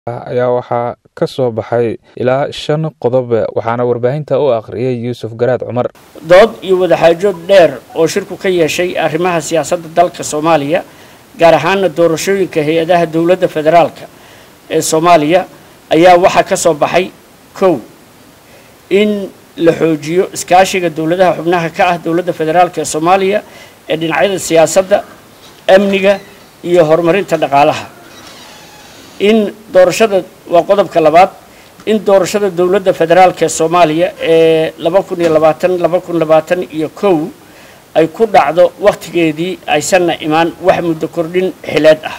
ayaa waxaa ka soo baxay ilaa shan qodob waxaana warbaahinta u akhriyay yuusuf garaad cumar dood iyo wadaxaajood dheer oo shirku ka yeeshay arrimaha siyaasadda dalka soomaaliya gaar ahaana doorashooyinka hay-adaha dowladda federaalka ee soomaaliya ayaa waxaa ka soo baxay kow in la xoojiyo iskaashiga dowladaha xubnaha ka ah dowladda federaalka ee soomaaliya ee dhinacyada siyaasadda amniga iyo horumarinta dhaqaalaha in doorashada waa qodobka labaad in doorashada dowladda federaalka ee soomaaliya ee laba kun iyo labaatan laba kun labaatan iyo kow ay ku dhacdo wakhtigeedii aysanna imaan wax muddo kordhin xileed ah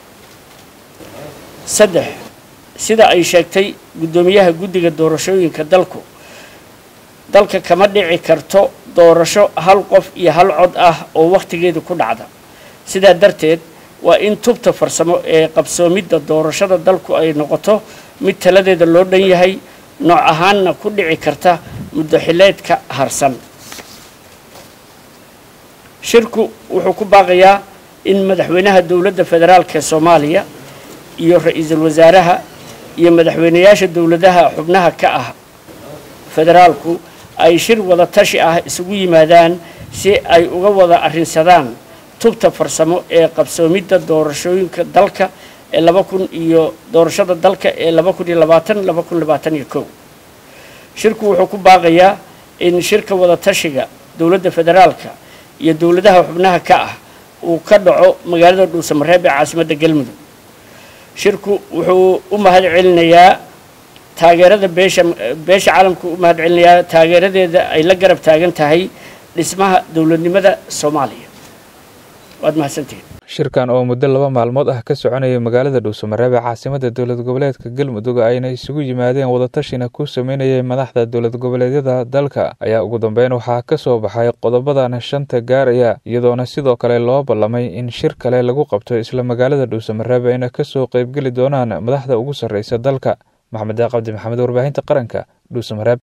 saddex sida ay sheegtay guddoomiyaha guddiga doorashooyinka dalku dalka kama dhici karto doorasho hal qof iyo hal cod ah oo wakhtigeeda ku dhacda sidaa darteed waa in tubta farsamo ee qabsoomidda doorashada dalku ay noqoto mid taladeeda loo dhan yahay nooc ahaanna ku dhici karta muddo xileedka harsan shirku wuxuu ku baaqayaa in madaxweynaha dowladda federaalka ee soomaaliya iyo ra-iisul wasaaraha iyo madaxweynayaasha dowladaha xubnaha ka ah federaalku ay shir wada tashi ah isugu yimaadaan si ay uga wada arrinsadaan tubta farsamo ee qabsoomidda doorashooyinka dalka ee laba kun iyo doorashada dalka ee laba kun iyo labaatan laba kun labaatan iyo kow shirku wuxuu ku baaqayaa in shirka wada tashiga dowladda federaalka iyo dowladaha xubnaha ka ah uu ka dhaco magaalada dhuusamareeb ee caasimadda galmudug shirku wuxuu u mahad celinayaa taageerada beesha beesha caalamku u mahad celinayaa taageeradeeda ay la garab taagan tahay dhismaha dowladnimada soomaaliya waad mahadsantihiin shirkan oo muddo laba maalmood ah ka soconayay magaalada dhuusamareeb ee caasimada dowlad goboleedka galmudug ayna isugu yimaadeen wadatashina ku sameynayay madaxda dowlad goboleedyada dalka ayaa ugu dambeyn waxaa ka soo baxay qodobadan shanta gaaraya iyadoona sidoo kale loo ballamay in shir kale lagu qabto isla magaalada dhuusamareeb ayna kasoo qeybgeli doonaan madaxda ugu sarreysa dalka maxamed daaqabdi maxamed warbaahinta qaranka dhuusamareeb